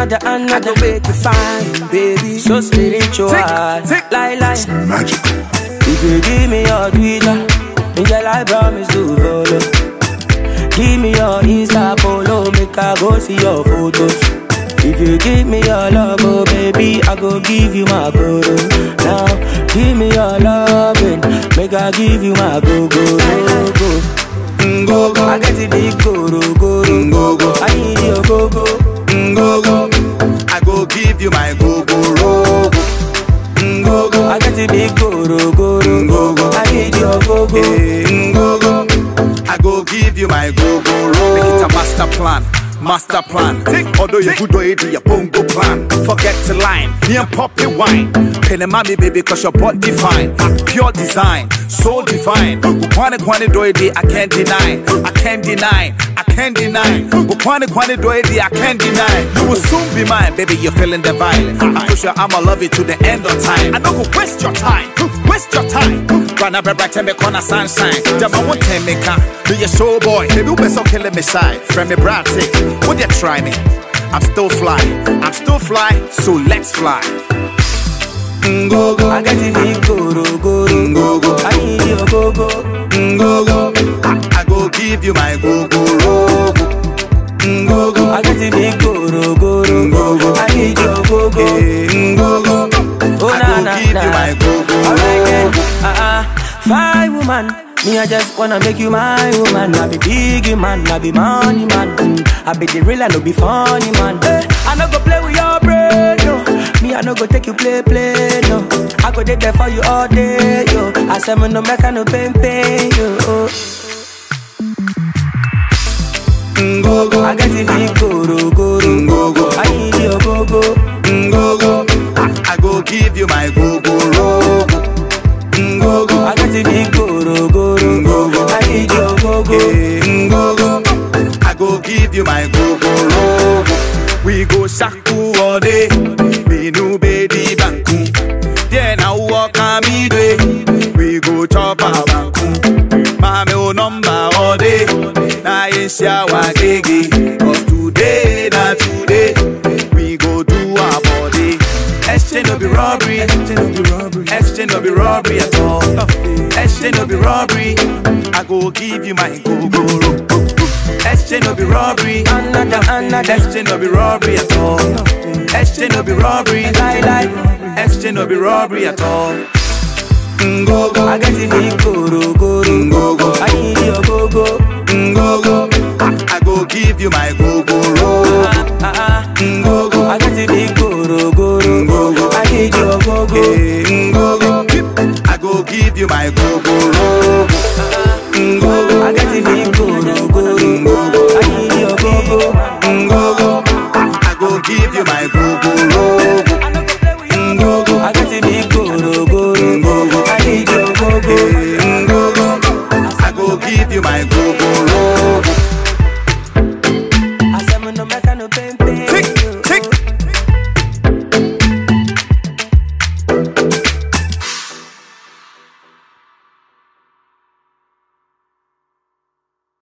another, another. make you fine, baby. So spiritual. tick. Lie, lie. Magical. If you give me your Twitter, girl, I promise to follow. Give me your Insta follow, make I go see your photos. If you give me your love, oh baby, I go give you my guru. Now, give me your loving, make I give you my go go go go. Go go, I get the big guru guru. go go, I need your go go. go go. I go give you my go go rogo. Go go, I get the big guru guru. go go. I need your go go. Eh, go go. I go give you my go go roll. Make it a master plan. Master plan. Although you good way do your bongo plan. Forget to line. Me and poppy wine. Penny mommy baby cause your body fine. Pure design. So divine. Kwane kwane do it I can't deny. I can't deny. I can't deny. Kwane kwane do it I can't deny. You will soon be mine, baby. You're feeling the vibe. I push you, I'ma love you to the end of time. I don't go waste your time. Waste your time. Rana be bright and me corner sunshine. Jama won't tell me can. Be a show boy. Baby, you be so killing me shy. Friend me brat tick. Would you try me? I'm still fly. I'm still fly. So let's fly. Go go. I get the big guru guru. Go go. I need your go go. Go go. I, I go give you my go go rogo. Go go. I get the big guru guru. Go go. I need your go go. Eh, Go go. Oh I na go na give na. you my go go Alright then, rogo. uh uh, fine woman. Me I just wanna make you my woman. I be big man, I be money man. Mm. I be the real, I no be funny man. Eh, I no go play with your brain, no. Me I no go take you play play, no. I go dey there for you all day, yo. I say me no make I no pain pain, yo. Go go. I get the big guru guru. Go go. I need your go go. Go go. I, I go give you my go go rogo. Go go. I get the big guru guru. Go go. I need your go go. Eh, Go go. I go give you my go go rogo. We go shaku all day. We no baby banku. Then I walk on me day. We go chop a banku. Mame o number all day. Na isha wa gege. Cause today, na today. We go do our body. Exchange no be robbery. Exchange no be robbery. Exchange no be robbery at all. Exchange no be robbery. I go give you my go go ro. Exchange no be robbery. Another, another. Exchange no be robbery at all. Exchange no be robbery. Lie, lie. Exchange no be robbery at all. Go go. I get the big guru guru. Go go. I need your go go. Go go. I, I go give you my go go ro. Ah, ah, Go go. ah. I get the big guru guru. Go go. I need your go go. Eh, Go go. I go give you my go go ro.